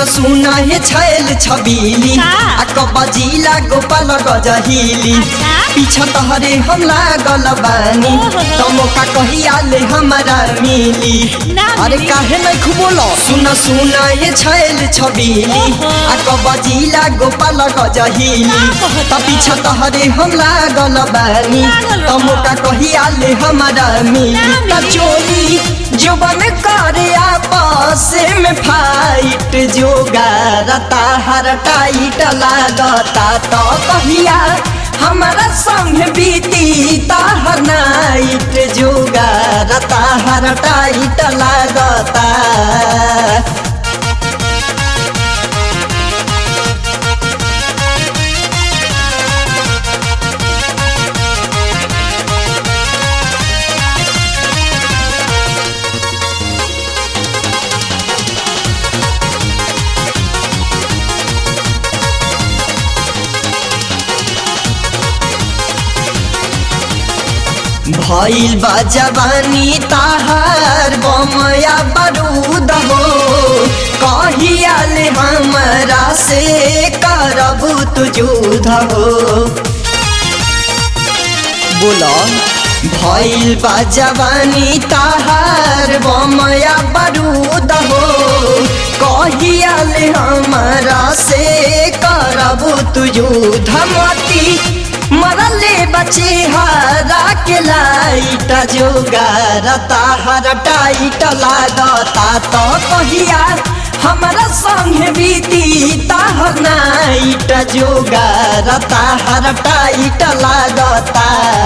सुन सुन हे छैल छबीली का? आ कबजिला गोपाल गजहिली अच्छा। पीछा तहरे हम लागल बानी ओहो। तो मौका कहिया ले हमारा मिली ना अरे मिली। काहे नहीं खुबोलो सुन सुन ये छैल छबीली ओहो। आ कबजिला गोपाल गजहिली का कहता? त पीछा तहरे हम लागल बानी लागल तो बा। मौका कहिया ले हमारा मिली ना त मिली। चोली जुबन करे आपस में फाइट जोगारता हर टाइट लागता तो कहिया हमारा संग बीती ताहर नाइट जोगारता हर टाइट लागता भइल बा जवानी ताहार बमया बरूद हो कहिया ले हमरा से करबू तू जुध हो बोला भइल बा जवानी ताहार बमया बरूद हो कहिया ले हमरा से करबू तू जुध मती मरले बचे हरा के लाइट जोगारता हर टाइट लागता तो कहिया हमरा संग बीती ताहर नाइट जोगारता हर टाइट लागता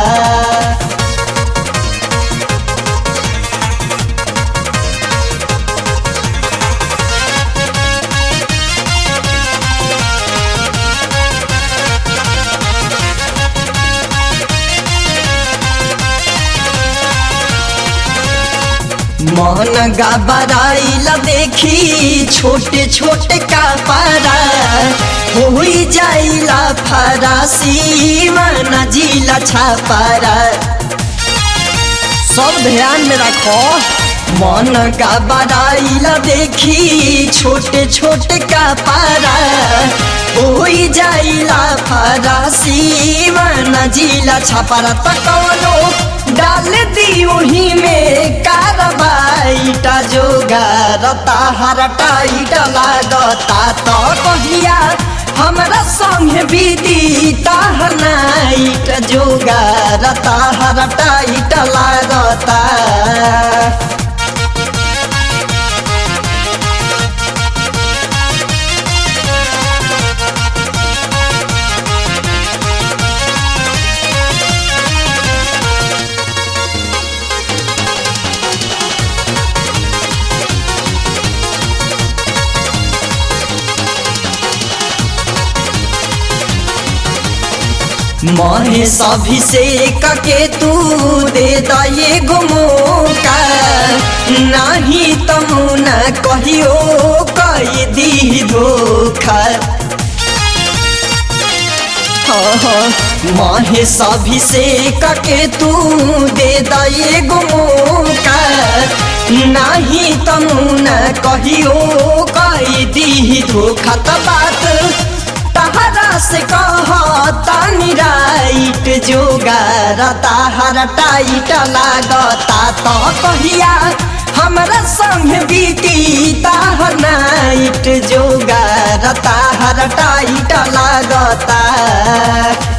मन गबराइल देखी छोटे छोटे कपड़ा हो जाइला फरासी मन जिला छापरा सब ध्यान में रखो मन गबराइल देखी छोटे छोटे कपड़ा हो जाइला फरासी मन जिला छापरा तकनो डाल दी वही में कारबाईटा जोगारता हर टाइट लागता तो कहिया हमरा संग बीती ताहर नाइट जोगारता हर टाइट लागता महे सभी से कके तू दे दये गुमोका नहीं तमु न कहियो कई दी धोखा माहे सभी से कके तू दे दये गुमोका नहीं तमु न कहियो कई दी धोखा त बात तहरा से कहता निराइट जोगारता हर टाइट लागता तो कहिया हमरा संग बीती ताहर नाइट जोगारता हर टाइट लागता